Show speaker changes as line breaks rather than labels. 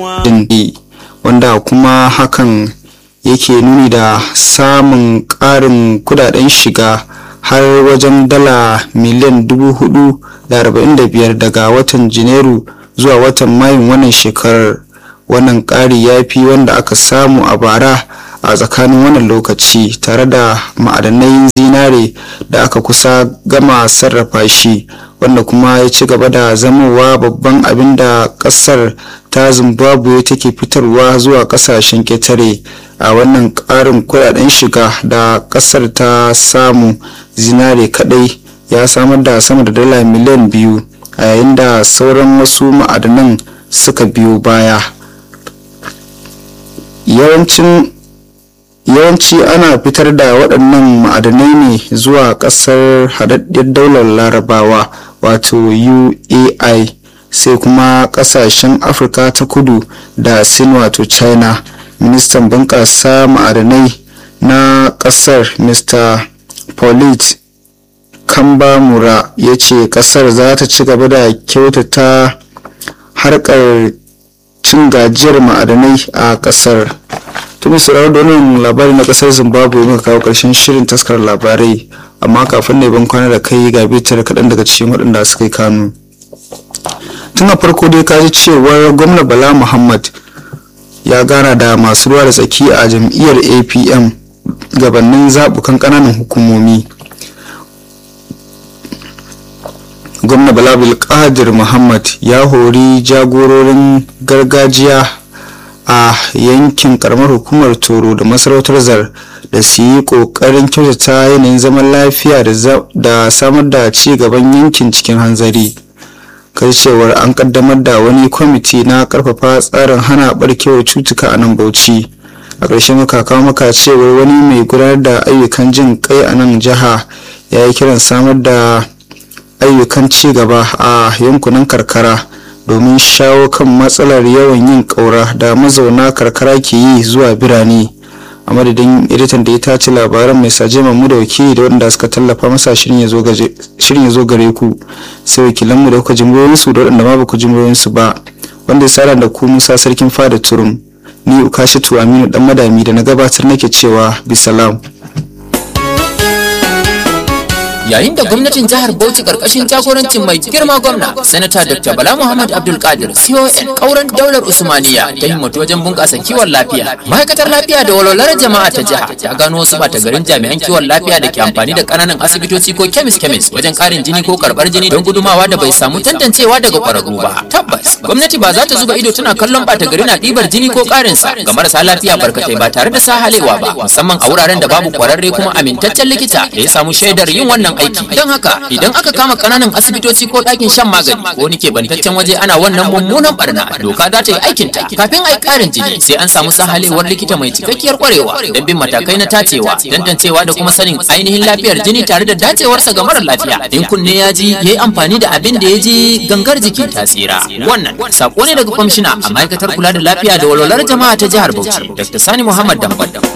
dindi wanda kuma hakan yake nuni da samun ƙarin kudaden shiga har wajen dala miliyan dubu hudu da arba'in da biyar daga watan janairu zuwa watan mayun wannan shekarar wannan ƙari ya fi wanda aka samu a bara a tsakanin wannan lokaci tare da ma'adanai zinare da aka kusa gama sarrafa shi wanda kuma ya ci gaba da zamowa babban abin da kasar ta zimbabwe take fitarwa zuwa kasashen ketare a wannan karin kudaden shiga da kasar ta samu zinare kadai ya samar da sama da dala miliyan biyu a yayin da sauran wasu ma'adanan suka biyo baya yawancin yawanci ana fitar da waɗannan ma'adanai ne zuwa ƙasar haɗaɗɗiyar daular larabawa wato uai sai kuma ƙasashen afirka ta kudu da sin wato china ministan bunƙasa ma'adanai na ƙasar mr paulit kambamura ya ce ƙasar za ta ci gaba da kyautata harkar cin gajiyar ma'adanai a ƙasar tuni sauraro da wannan labari na kasar zimbabwe muka kawo karshen shirin taskar labarai amma kafin ne ban kwana da kai ga bitar kaɗan daga cikin waɗanda suka yi kanu tun a farko dai kaji cewar gwamna bala muhammad ya gana da masu ruwa da tsaki a jam'iyyar apm gabanin zaɓukan ƙananan hukumomi gwamna bala bilkadir muhammad ya hori jagororin gargajiya a yankin karamar hukumar toro da masarautar zar da su yi kokarin kyautata yanayin zaman lafiya da samar da ci gaban yankin cikin hanzari kai cewar an kaddamar da wani kwamiti na karfafa tsarin hana barkewar cutuka a nan bauchi a ƙarshen muka kawo maka cewar wani mai gudanar da ayyukan jin kai a nan jiha ya yi kiran samar da ayyukan ci gaba a yankunan karkara domin shawo kan matsalar yawan yin ƙaura da mazauna karkara ke yi zuwa birane a madadin editan da ya tace labaran mai saje mamu da wakili da waɗanda suka tallafa masa shirin ya zo gare ku sai wakilanmu da kuka jimrorinsu da waɗanda ma ba ku jimrorinsu ba wanda ya sara da ku musa sarkin fada turum ni ukashitu aminu dan madami da na gabatar nake cewa bisalam
yayin da gwamnatin jihar Bauchi karkashin jagorancin mai girma gwamna sanata Dr. Bala Muhammad Abdul Qadir CON kauran daular Usmaniya ta himmatu wajen bunƙasa kiwon lafiya ma'aikatar lafiya da walwalar jama'a ta jiha ta gano wasu bata garin jami'an kiwon lafiya da ke amfani da ƙananan asibitoci ko kemis kemis wajen ƙarin jini ko karɓar jini don gudumawa da bai samu tantancewa daga ƙwararru ba tabbas gwamnati ba za ta zuba ido tana kallon bata gari na ɗibar jini ko ƙarin sa ga marasa lafiya barkatai ba tare da sahalewa ba musamman a wuraren da babu ƙwararre kuma amintaccen likita da ya samu shaidar yin wannan aiki don haka idan aka kama kananan asibitoci ko ɗakin shan magani ko wani kebantaccen waje ana wannan mummunan barna doka za ta yi aikin ta kafin a yi ƙarin jini sai an samu sahalewar likita mai cikakkiyar kwarewa don bin matakai na tacewa tantancewa da kuma sanin ainihin lafiyar jini tare da dacewarsa ga mara lafiya in kunne ya ji ya yi amfani da abin da ya ji gangar jiki ta tsira wannan sako ne daga kwamishina a ma'aikatar kula da lafiya da walwalar jama'a ta jihar bauchi dr sani muhammad dambam